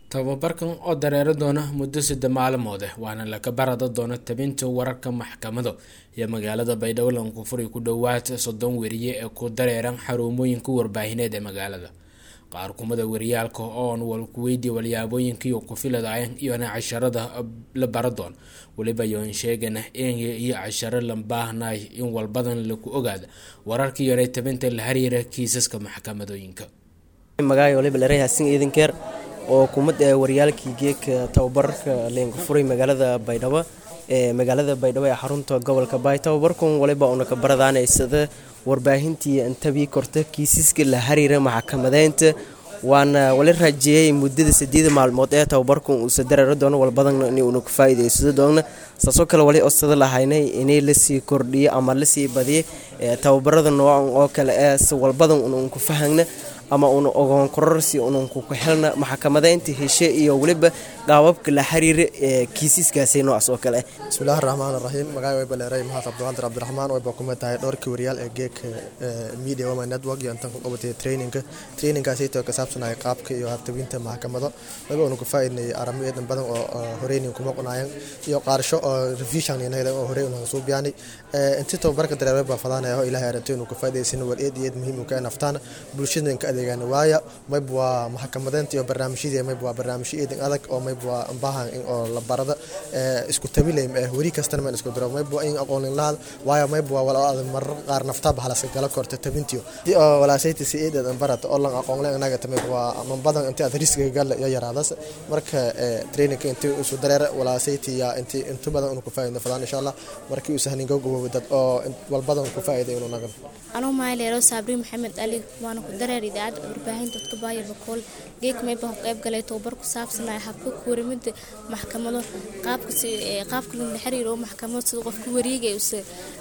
tababarkan oo dareero doona muddo sadde maalmood ah waana laga barada doona tabinta wararka maxkamado iyo magaalada baydhabo lankufuri ku dhowaad soddon weriye ee ku dareeran xarumooyinka warbaahineed ee magaalada qaar kumada wariyaalka oon walkuweydii walyaabooyinkiiyo kufiladayan iyona casharada la baradoon weliba yoon sheegana enya iyo casharo la baahnay in walbadan laku ogaada wararka iyona tabinta la xiriira kiisaska maxkamadooyinka magaayo waliba larehasin idinkeer oo kumad waryaalkii geeka tababarka leenka furay magaalada baydhabo ee magaalada baydhabo ee xarunta gobolka baay tababarkan waliba una ka baradaanaysada warbaahintii intabii korta kiisaska la xiriira maxkamadeynta waana wala raajeeyay muddada sideeda maalmood ee tababarkan uusa dareero doono walbadan inuuna ka faa'iidaysado doona saasoo kale wali osada lahaynay inay lasii kordhiyo ama lasii badiyo tababarada noocan oo kale ee walbadan unan ku fahagna ama una ogoon kororsi unan ku helna maxkamadeynta heshe iyo weliba qaababka la xiriira ee kiisiskaasi noocaas oo kale bismillahi raxmaan raxiim magacay way baleeray mahad cabdiqaadir cabdiraxmaan way baa kuma tahay dhowrkii wariyaal ee geeka media women network iyo intan ku qabatay traininka traininkaasaytoo ka saabsanaya qaabka iyo habtabinta maxkamado wayba una ku faa'iidnay aramo eedan badan oo horeynin kuma qunaayan iyo qaarsho oo revision inayda oo horey una soo biyaanay intii tababarka dareeray baa fadaanaya oo ilaahay arantay inuu ka faa'iidaysan wal eed iyo eed muhiim u ka naftaan bulshada ka adeegaan waaya mayb waa maxkamadeynta iyo barnaamijyadii mayb waa barnaamijyo eedan adag oo mayb waa baahan in oo la barada isku tabilaym eh weri kastana man isku diro mayb waa in aqoonin lahad waayo mayb waa wala adag marar qaar naftaaba halaska gala korta tabintiyo oo walaasayta si eedan barata oo lan aqoonle anaga tamay waa man badan intii aad riskiga gal iyo yaraadas marka traininka intii isu dareera walaasayta ya intii inta badan uu ku faa'iido fadaan insha Allah markii uu sahnin gogobo dad oo walbadan ku faa'iido inuu nagan anuu maayleero sabri maxamed ali waana ku dareer idaacad warbaahinta dadka baaya bakool geek mayba qayb galay tababar ku saabsanaya habka kuwaramida maxkamado qaabka qaabka la xiriiro maxkamado sida qofka wareegay use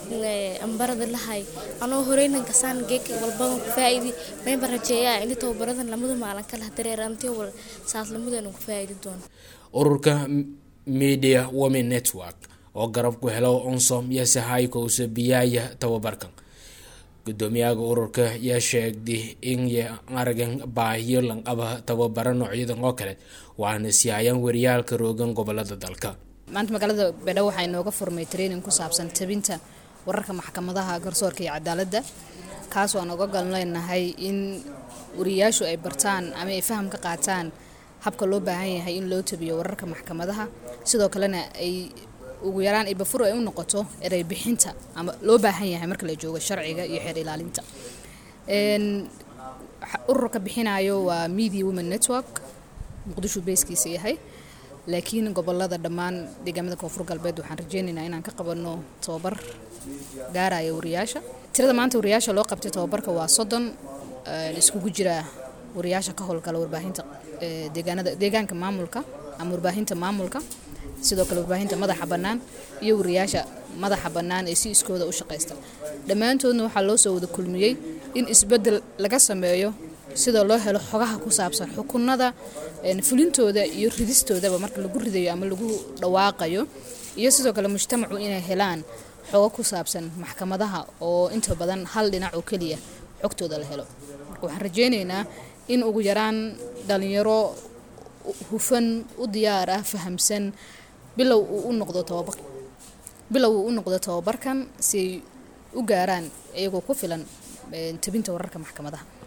ambarada lahay anoo horeynan kasaan geek walbadan ku faa'iidi mayba rajeeyaa in tababaradan lamada maalin kala dareer antii wal saas lamadan ku faa'iidi doono ururka media women network oo garab ku helo onsom iyo sahayka use biyaaya tababarkan gudoomiyaha ururka yaa sheegday in aragan baahiyo lanqaba tababaro noocyadan oo kale waana siiyayaan wariyaalka roogan gobolada dalka maanta magaalada baydhabo waxaa inooga furmay training ku saabsan tabinta wararka maxkamadaha garsoorka iyo cadaaladda kaasoo aan oga gal leenahay in wariyayaashu ay bartaan ama ay faham ka qaataan habka loo baahan yahay in loo tabiyo wararka maxkamadaha sidoo kalena ay ugu yaraan ibafur ay u noqoto erey bixinta ama loo baahan yahay marka la joogo sharciga iyo xeer ilaalinta ururka bixinayo waa media women network muqdisho beeskiisa yahay laakiin gobolada dhammaan deegaamada koonfur galbeed waxaan rajeynaynaa inaan ka qabano tababar gaaraya wariyaasha tirada maanta wariyaasha loo qabtay tababarka waa soddon iskugu jira wariyaasha ka howlgala warbaahinta deegaanada deegaanka maamulka ama warbaahinta maamulka sidoo kale warbaahinta madaxa bannaan iyo wariyaasha madaxa bannaan ee si iskooda u shaqaysta dhammaantoodna waxaa loo soo wada kulmiyey in isbeddel laga sameeyo sida loo helo xogaha ku saabsan xukunada fulintooda iyo ridistoodaba marka lagu ridayo ama lagu dhawaaqayo iyo sidoo kale mujtamacu inay helaan xogo ku saabsan maxkamadaha oo inta badan hal dhinac oo keliya xogtooda la helo marka waxaan rajeynaynaa in ugu yaraan dhalinyaro hufan u diyaar ah fahamsan bilow uu u noqdo tababar bilow uu u noqdo tababarkan si ay u gaaraan iyagoo ku filan tabinta wararka maxkamadaha